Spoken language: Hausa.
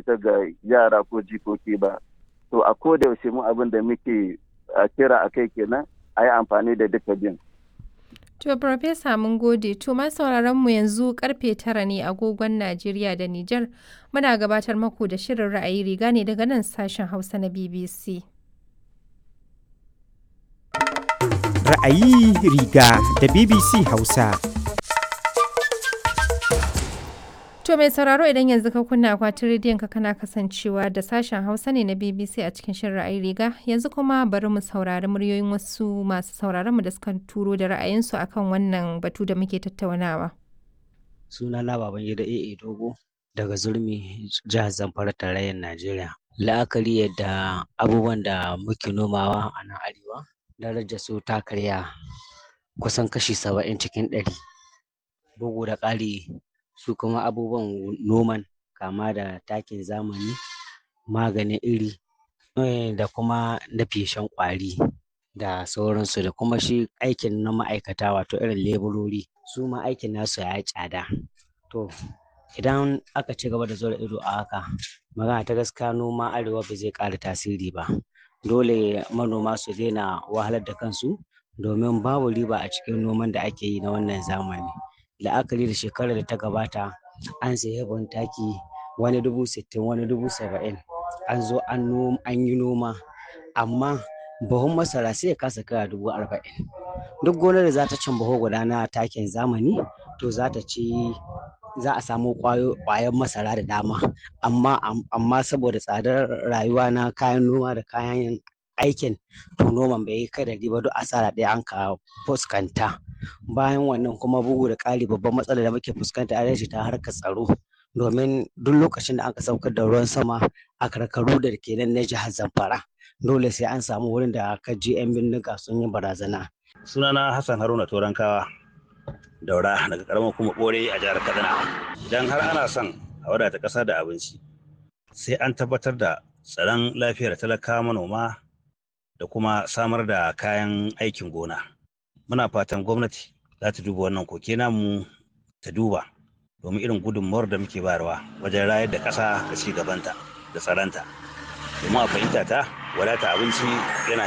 ita ga yara ko jikoki ba to a koda yaushe mu abin da muke kira a kai kenan a yi amfani da duka bin To, Farfesa mun gode, to ma sauraron mu yanzu karfe tara ne agogon Najeriya da Nijar muna gabatar maku da shirin ra'ayi riga ne daga nan sashen Hausa na BBC. Ra'ayi riga da BBC Hausa. To mai sauraro idan yanzu ka kunna akwatin rediyon ka kana kasancewa da sashen Hausa ne na BBC a cikin shirin ra'ayi riga yanzu kuma bari mu saurari muryoyin wasu masu sauraron mu da suka turo da ra'ayinsu akan wannan batu da muke tattaunawa. Suna na baban gida AA Dogo daga Zurmi jihar Zamfara tarayyar Najeriya. La'akari yadda abubuwan da muke nomawa a nan arewa darajar su ta karya kusan kashi saba'in cikin ɗari. Bugu da ƙari su kuma abubuwan noman kama da takin zamani maganin iri da kuma na feshen ƙwari da sauransu da kuma shi aikin na ma'aikata wato irin leburori su ma aikin nasu ya yi tsada to idan aka ci gaba da zura ido a haka magana ta gaskiya noma arewa ba zai ƙara tasiri ba dole manoma su daina wahalar da kansu domin babu riba a cikin noman da ake yi na wannan zamani la'akari da shekarar da ta gabata an sayi ban taki wani dubu sittin wani dubu saba'in an zo an yi noma amma buhun masara sai ya kasa kaya dubu arba'in duk gonar da za ta cin buhu guda na takin zamani to za ta ci za a samu ƙwayar masara da dama amma amma saboda tsadar rayuwa na kayan noma da kayan aikin to noman bai yi kai da riba duk asara ɗaya an ka fuskanta bayan wannan kuma bugu da ƙari babban matsalar da muke fuskanta a ta harkar tsaro domin duk lokacin da aka saukar da ruwan sama a karkaru da ke nan na jihar zamfara dole sai an samu wurin da aka je 'yan bindiga sun yi barazana. sunana hassan haruna torankawa daura daga karamar kuma bore a jihar kaduna idan har ana son a wadata ƙasa da abinci sai an tabbatar da tsaron lafiyar talakawa manoma da kuma samar da kayan aikin gona muna fatan gwamnati za ta duba wannan koke namu ta duba domin irin gudunmawar da muke bayarwa wajen rayar da ƙasa da ci gabanta da tsaronta domin a fahimta ta wadata abinci yana